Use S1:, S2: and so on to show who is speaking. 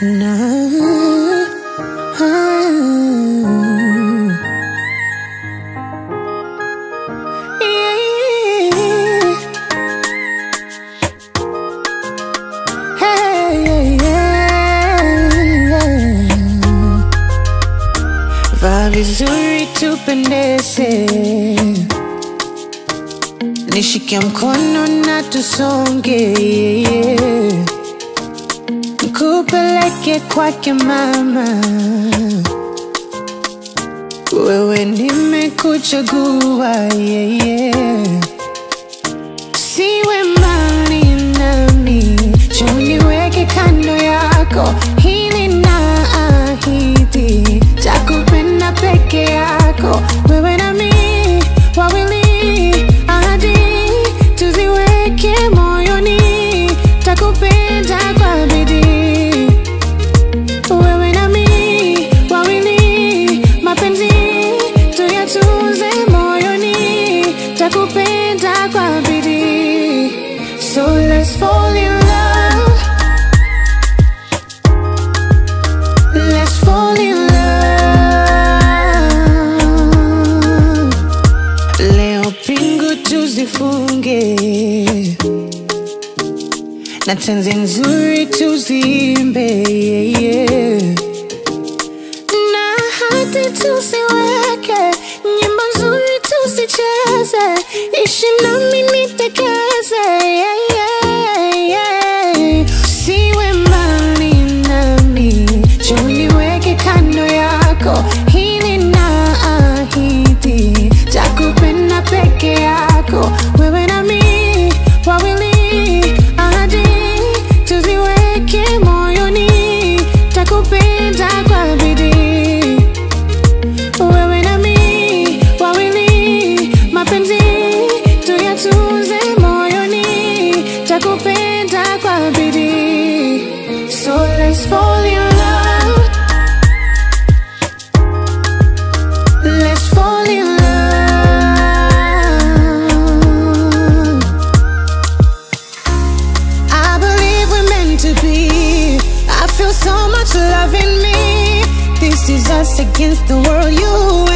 S1: na Yeah. Hey, yeah. Vaa vizuri tupendeze, nishike mkono na tusonge, yeah. Nikupeleke kwake mama, wewe nimekuchagua, yeah, yeah. Siwe mbali nami, njoo niweke kando yako, hili naahidi, takupenda peke yako, wewe nami wawili, ahadi tuziweke moyoni, takupenda kwa bidii wewe nami wawili, mapenzi tuyatunze moyoni, takupenda kwa bidii. So let's fall in love, let's fall in love. Leo pingu tuzifunge na tenzi nzuri tuziimbe yeah, yeah. na hati tusiweke nyimbo nzuri tusicheze ishi nami nitekeze yeah, yeah, yeah. siwe mbali nami njoo niweke kando yako hili naahidi takupenda peke yako wewe nami wawili ahadi tuziweke moyoni takupenda kwa bidii wewe nami wawili mapenzi tuyatunze moyoni takupenda kwa bidii so let's fall in love let's fall in love I believe we're meant to be. I feel so much love in me. This is us against the world, you